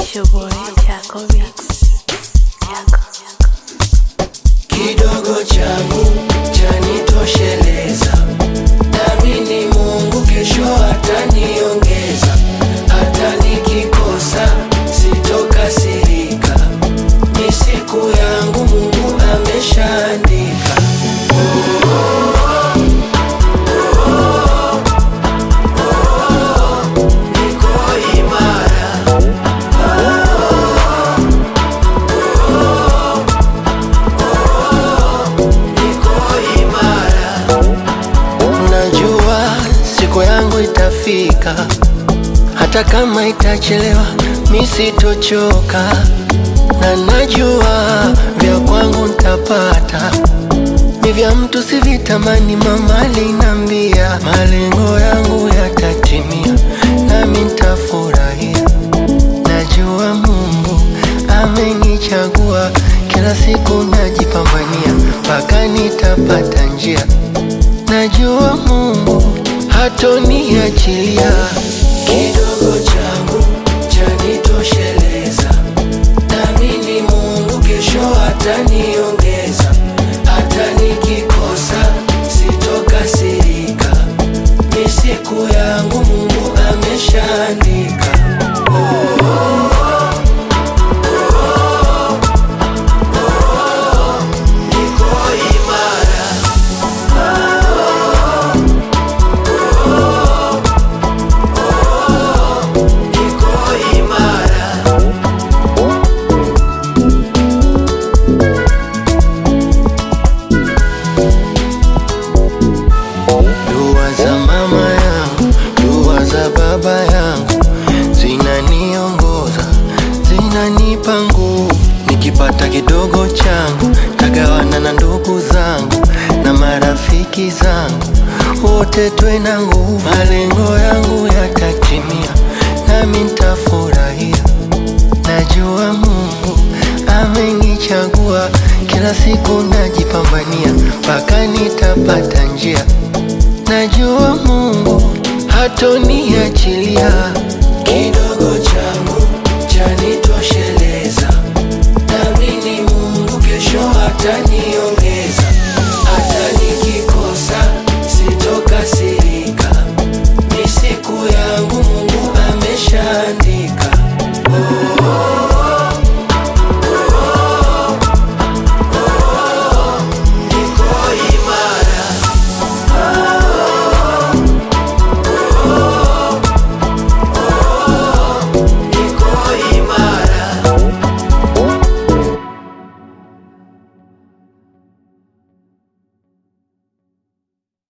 It's your boy Taco Beats. Taco. kidogo changu chanitosheleza, naamini Mungu kesho ataniongeza, hata nikikosa sitokasirika, ni siku yangu Mungu ameshaandika. Niko imara niko imara. Najua siku yangu itafika, hata kama itachelewa, mi sitochoka, na najua vya kwangu ntapata, ni vya mtu sivitamani. Mama alinambia malengo yangu yatatimia, nami ntafurahia. Najua Mungu amenichagua, kila siku najipambania mpaka nitapata njia. Najua Mungu hatoniachilia. Kidogo changu chanitosheleza, naamini Mungu kesho ataniongeza, hata nikikosa sitokasirika, ni siku yangu Mungu ameshaandika. Niko imara, niko imara. Dua za mama yangu, dua za baba yangu zinaniongoza, zinanipa nguvu. Nikipata kidogo changu tagawana na ndugu zangu na marafiki zangu, wote twe na nguvu. Malengo yangu yatatimia, nami ntafurahia. Najua Mungu amenichagua, kila siku najipambania mpaka nitapata njia. Najua Mungu hatoniachilia.